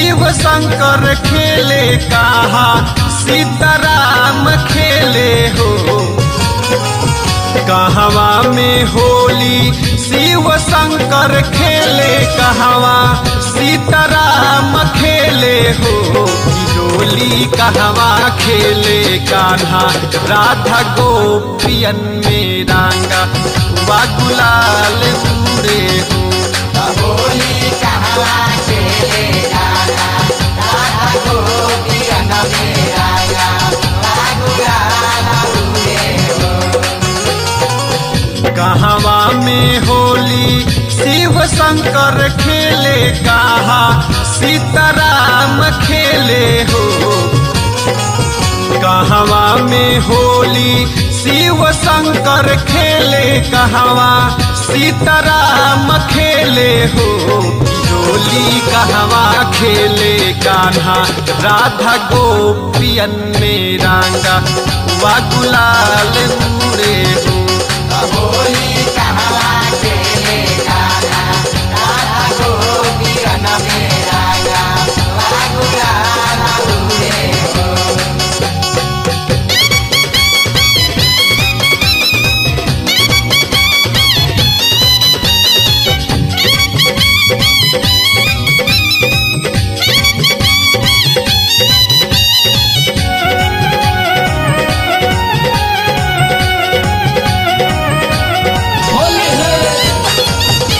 शिव शंकर खेले कहा सीताराम खेले हो कहवा में होली शिव शंकर खेले कहवा सीताराम खेले हो होली कहवा खेले कान्हा राधा गोपियन में रांगा वा गुलाल उड़े हो होली कहवा खेले राधा राधा गोपियन में राजा गुलाल उड़े कहवा में होली शिव शंकर खेले कहा सीताराम खेले हो कहवा में होली शिव शंकर खेले कहवा सीताराम खेले हो होली कहवा खेले कान्हा राधा गोपियन में रांगा वा गुलाल उड़े हो होली कहवा खेले राधा राधा गोपियन में राजा गुलाल उड़े होली है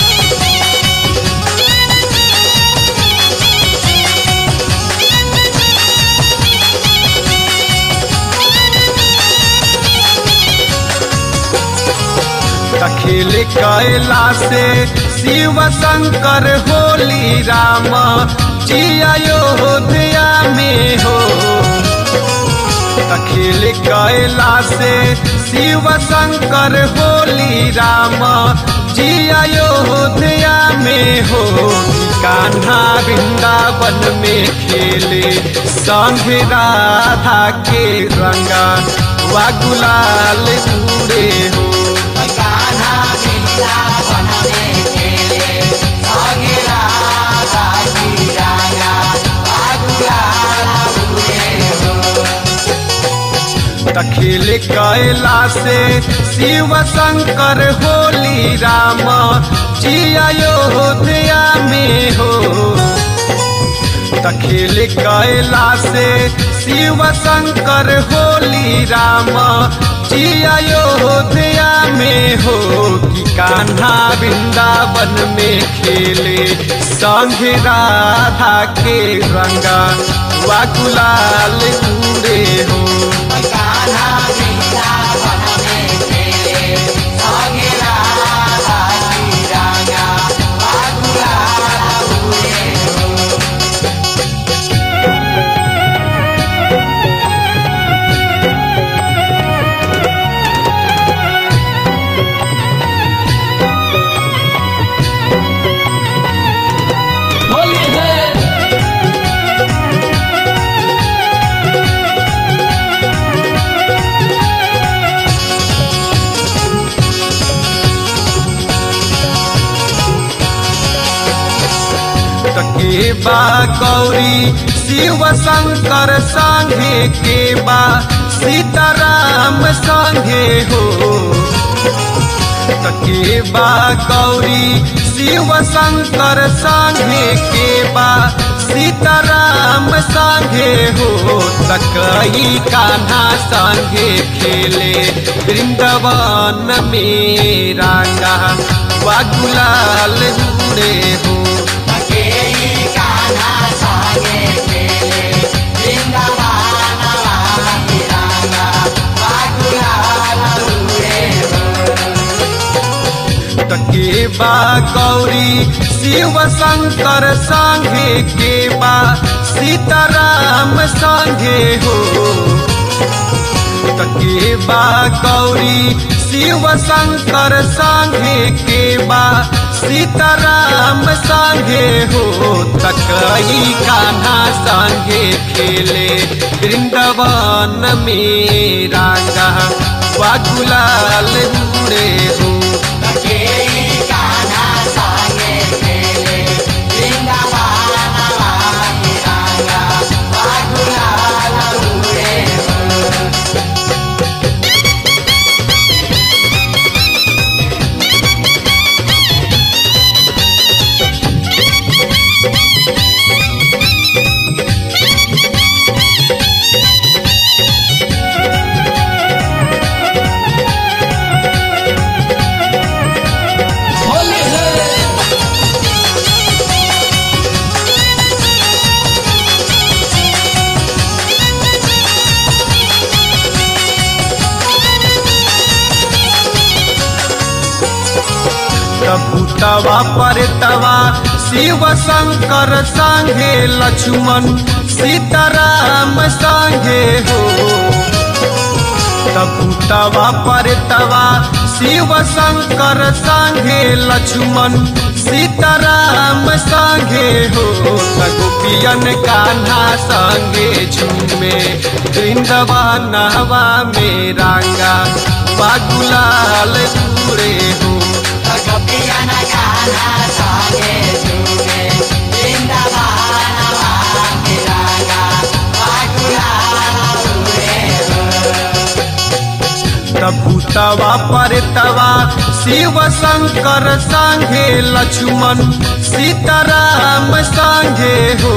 खेल कैला से शिव शंकर होली राम जी अयोध्या में हो खेल कैला से शिव शंकर होली राम जी अयोध्या में हो कान्हा वृंदावन में खेले संग राधा के रंगा वा गुलाल उड़े हो कान्हा वृंदावन में खेले संगे राधा की राजा गुलाल उड़े खेल कैला से शिव शंकर होली राम जी अयोध्या में हो खेल कैला से शिव शंकर होली राम जी अयोध्या में हो कि कान्हा वृंदावन में खेले संग राधा के रंगा वा गुलाल उड़े हो कान्हा वृंदावन में खेले संगे राधा की राजा गुलाल उड़े होली है के बा गौरी शिव शंकर संगे के बा सीताराम संगे हो के बा गौरी शिव शंकर संगे के बा सीताराम संगे हो तकई कान्हा संगे खेले वृंदावन में रांगा वा गुलाल उड़े हो अकेली कान्हा संगे खेले वृंदावन वाली राजा गुलाल उड़े के बा गौरी शिव शंकर संगे के बा सीताराम संगे हो के बा गौरी शिव शंकर संगे के बा सीताराम संगे हो तकई कान्हा संगे खेले वृंदावन में रांगा वा गुलाल उड़े हो अकेली कान्हा संगे खेले वृंदावन वाली भूतवा परतवा शिव शंकर संगे लक्ष्मण सीताराम संगे हो भूतवा परतवा शिव शंकर संगे लक्ष्मण सीताराम संगे हो गोपियन कान्हा संगे झूमे वृंदवानवा में रांगा बागुलाल पूरे हो गोपियन गाना संगे झूमे वृंदावन वाके रागा बागुलाल उड़े भूतवा परतवा शिव शंकर संगे लक्ष्मण सीताराम संगे हो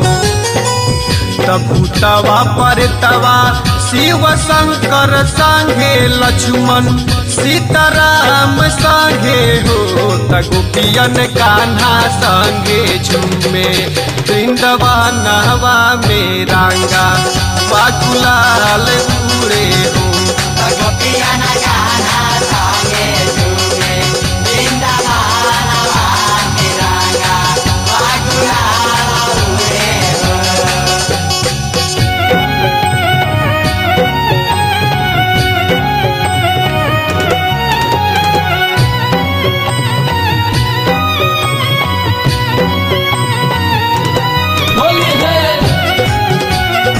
भूतवा परतवा शिव शंकर संगे लक्ष्मण सीताराम संगे हो गोपियन कान्हा संगे झूमे वृंदवा नहवा में रांगा बाकुलाल पूरे हो गोपियन गाना संगे झूमे वृंदावन वाके रागा बागुलाल उड़े होली है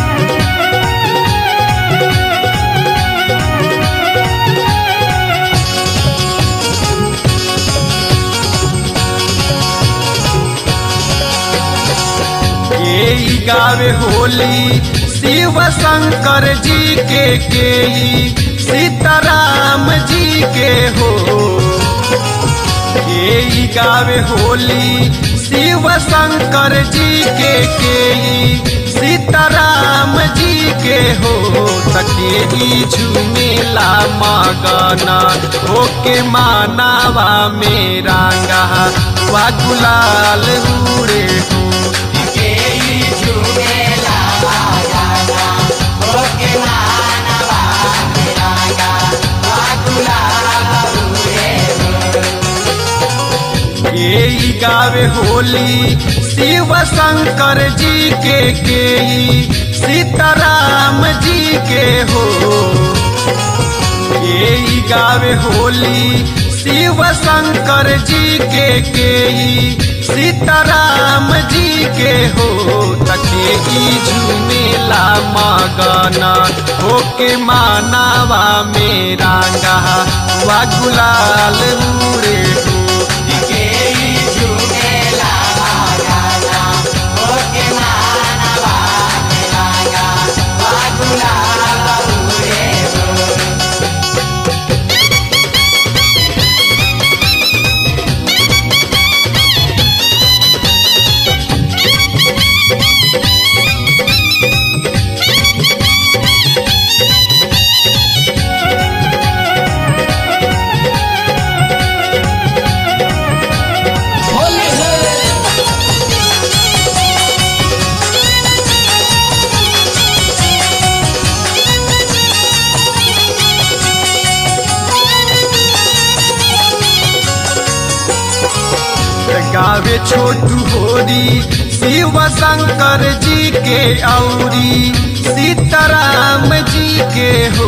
के ई गावे होली शिव शंकर जी के के ई सीताराम जी के हो के ई गावे होली शिव शंकर जी के के ई सीताराम जी के हो तके ई झूमेला मगना होके मानावा मेरा गहा वा गुलाल उड़े हो केई झूमेला गाना होके मानवा रागा बागुलाल उड़े के ई गावे होली शिव शंकर जी के के ई सीताराम जी के हो के ई गावे होली शिव शंकर जी के के ई सीताराम जी के हो तके ई झूमेला मगना होके मानावा मेरा गहा वा गुलाल उड़े हो केई झूमेला गाना होके मानवा रागा बागुलाल उड़े होली है गावे छोटू होरी शिव शंकर जी के औरी सीताराम जी के हो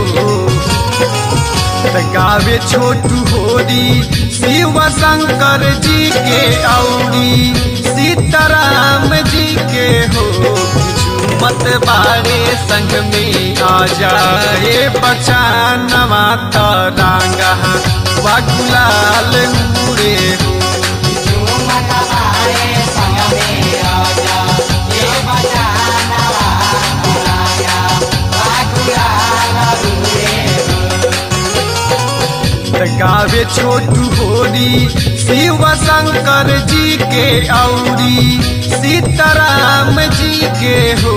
गावे छोटू होरी शिव शंकर जी के औरी सीताराम जी के हो मत बारे संग में आ जाए बचानवा तरांगा वा गुलाल उड़े हो झूमत बारे संग में आजा ये बचाना रागा बागुलाल उड़े गावे छोटू होरी शिव शंकर जी के औरी सीताराम जी के हो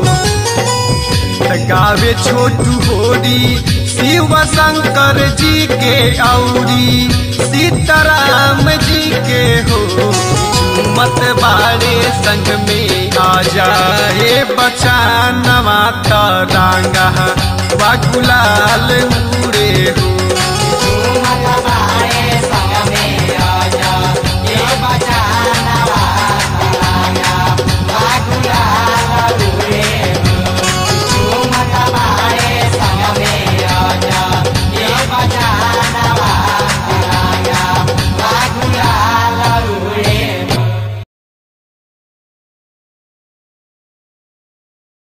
गावे छोटू होरी शिव शंकर जी के औरी सीताराम जी के हो मत बारे संग में आ जाए बचानवा तरांगा वा गुलाल उड़े हो